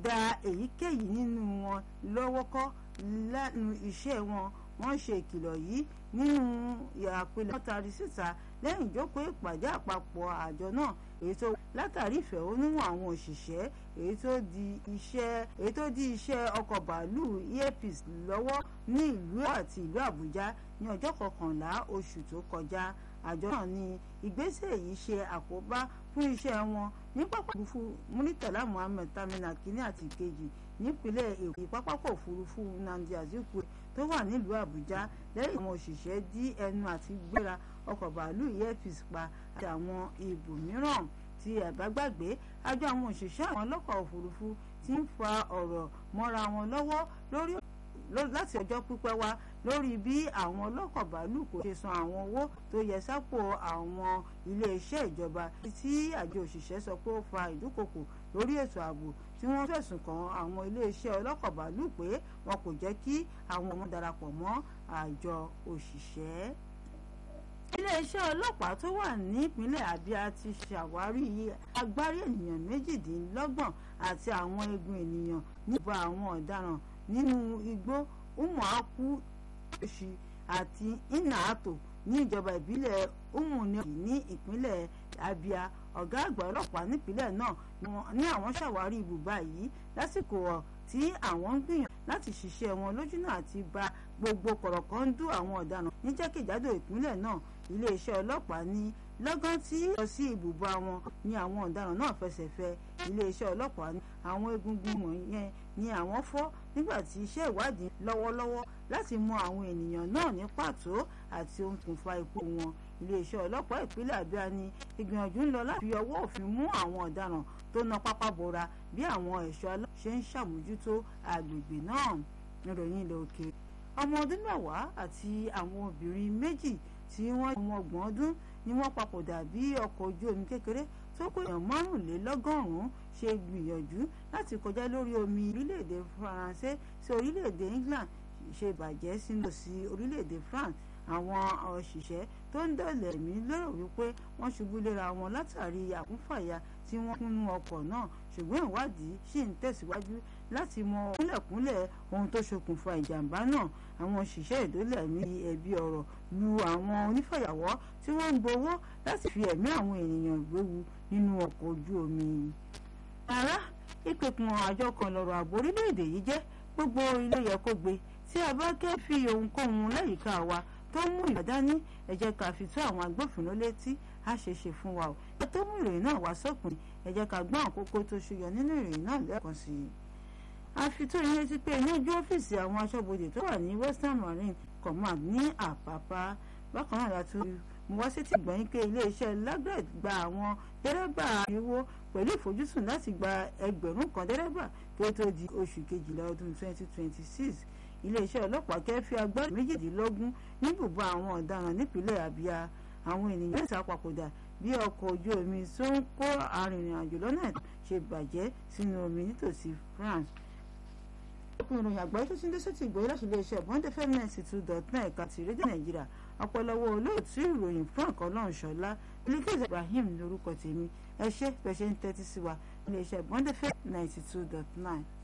dá èyíkéyìí nínú wọn lọ́wọ́ kọ́ lẹ́nu iṣẹ́ wọn wọ́n ṣe ìkìlọ̀ yìí nínú àpilẹ̀ wọ́n tari síta lẹ́yìn ìjókòó ìpàdé àpapọ̀ àjọ náà èyí tó látàrí ìfẹ̀hónúhàn àwọn òṣìṣẹ́ èyí tó di iṣẹ́ èyí tó di iṣẹ́ ọkọ̀ bàálù airpeace lọ́wọ́ ní ìlú àti ìlú àbújá ní ọjọ́ kọkànlá oṣù tó kọjá àjọ náà ní ìgbésẹ̀ yìí ṣe àkóbá fún iṣẹ́ wọn ní pápá òfurufú muritala muhammed terminal kínní àti ìkejì nípínlẹ̀ èkó pápákọ̀ òfurufú nnamdi azikiwe tó wà nílùú àbújá lẹ́yìn àwọn òṣìṣẹ́ dí ẹnu àti gbéra ọkọ̀ bàálù airpeace pa àti àwọn ibòmíràn tí ẹ bá gbàgbé àjọ àwọn òṣìṣẹ́ àwọn ọlọ́kọ̀ òfurufú ti ń fa ọ̀rọ̀ mọ́ra wọn lọ́wọ́ lórí láti ọjọ́ pípẹ́ wá lórí bí àwọn ọlọ́kọ̀ bàálù kò ṣe san àwọn owó tó yẹ sápò àwọn iléeṣẹ́ ìjọba tí àjọ òṣìṣẹ́ sọ pé ó fa ìdúkokò lórí ètò ààbò tí wọ́n fẹ̀sùn kàn àwọn iléeṣẹ́ ọlọ́kọ̀ bàálù pé wọn kò jẹ́ kí àwọn ọmọ darapọ̀ mọ́ àjọ òṣìṣẹ́ iléeṣẹ́ ọlọ́pàá tó wà nípínlẹ̀ Abia ti ṣàwárí agbárí ènìyàn méjìdínlọ́gbọ̀n àti àwọn eegun ènìyàn nípa àwọn ọ̀daràn nínú igbó umuaku oṣì àti inato ní ìjọba ìbílẹ̀ umuneki ní ìpínlẹ̀ Abia ọ̀gá àgbà ọlọ́pàá nípínlẹ̀ náà ní àwọn ṣàwárí ibùba yìí lásìkò tí àwọn ń gbìyànjú láti ṣiṣẹ́ wọn lójúnà àti ba gbogbo kọ̀rọ̀kọ́ndú àwọn ọ̀daràn ní jákèjádò ìpínlẹ̀ náà iléeṣẹ́ ọlọ́pàá ní lọ́gán tí lọ sí ibùba wọn ni àwọn ọ̀daràn náà fẹsẹ̀ fẹ iléeṣẹ́ ọlọ́pàá ní àwọn egungun wọ̀nyẹn ni àwọn fọ́ nígbà tí iṣẹ́ ìwádìí lọ́wọ́lọ́wọ́ láti mọ àwọn ènìyàn náà ní pàtó àti ohun tó ń fa ikú wọn iléeṣẹ́ ọlọ́pàá ìpínlẹ̀ Abia ní ìgbìyànjú ń lọ láti fi ọwọ́ òfin mú àwọn ọ̀daràn tó na pápá bora bí àwọn ẹ̀ṣọ́ aláṣẹ ṣe ń ṣàmójútó agbègbè náà níròyìn ilẹ̀ òkè ọmọ ọdún mẹ́wàá àti àwọn obìnrin méjì tí wọ́n ọmọ ọgbọ̀n ọdún ni wọ́n papòdà bí ọkọ̀ ojú omi kékeré tó kó èèyàn márùnlélọ́gọ́rùn-ún ṣe gbìyànjú láti kọjá lórí omi orílẹ̀-èdè Faransé sí orílẹ̀-èdè England ṣe bàjẹ́ sínú sí orílẹ̀-èdè France àwọn òṣìṣẹ́ tó ń dọ̀lẹ̀ mí lérò wípé wọ́n ṣubú léra wọn látàrí àkúnfàyà tí wọ́n kúnnú ọkọ̀ náà ṣùgbọ́n ìwádìí ṣì ń tẹ̀síwájú láti mọ kúnlẹ̀kúnlẹ̀ ohun tó ṣokùnfà ìjàmbá náà àwọn òṣìṣẹ́ ìdólẹ̀ ní ẹ̀bi ọ̀rọ̀ lu àwọn onífàyàwọ́ tí wọ́n ń gbowó láti fi ẹ̀mí àwọn ènìyàn gbéwu nínú ọkọ̀ ojú omi. ara ìpèkùn àjọ kan lọ́rọ̀ ààbò orílẹ̀-èdè yìí jẹ́ gbogbo ilé yẹ kó gbé tí a bá kẹ́ fi ohunkóhun láyìíká wa tó mú ìbádání ẹ jẹ́ ká fi tó àwọn agbófinró létí á ṣe ṣe fún wa o ẹ tó mú ìròyìn náà wá sópin ẹ jẹ́ ká gbọ́n àkókò tó ṣúyọ nínú ìròyìn náà lẹ́ẹ̀kan sí i. a fi tó yín létí pé ní ojú ọ́fíìsì àwọn aṣọ́bodè tó wà ní Western Marine Command ní Àpápá bákan náà láti mo wá sétí gbọ̀nyìn pé iléeṣẹ́ Lagred gba àwọn dẹ́rẹ́bà ìwó pẹ̀lú ìfojúsùn láti gba ẹgbẹ̀rún kan dẹ́rẹ́bà kí ó tó di oṣù kejìlá ọdún 2026 iléeṣẹ́ ọlọ́pàá kẹ́fí agbára méjìdínlógún ní ibùba àwọn ọ̀daràn nípínlẹ̀ Abia àwọn ènìyàn mẹ́ta papòdà bí ọkọ̀ ojú omi tó ń kó arìnrìn-àjò lọ́nà ṣe bàjẹ́ sínú omi nítòsí France. ọkùnrin ìròyìn àgbáyé tó ti ń dé sóti ìgbòho láti iléeṣẹ́ bọ́ńdé fẹ́mẹ́ǹsì two dot nine ẹ̀ka ti rédíò Nàìjíríà ọ̀pọ̀lọpọ̀ olóòtú ìròyìn Frank Ọlọ́runṣọ́lá Bilkis Ibrahim lórúkọ tèmi ẹ ṣé bẹ́ẹ̀ ṣe ń tẹ́tí sí wa iléeṣẹ́ bọ́ńdé fẹ́ ninety two dot nine.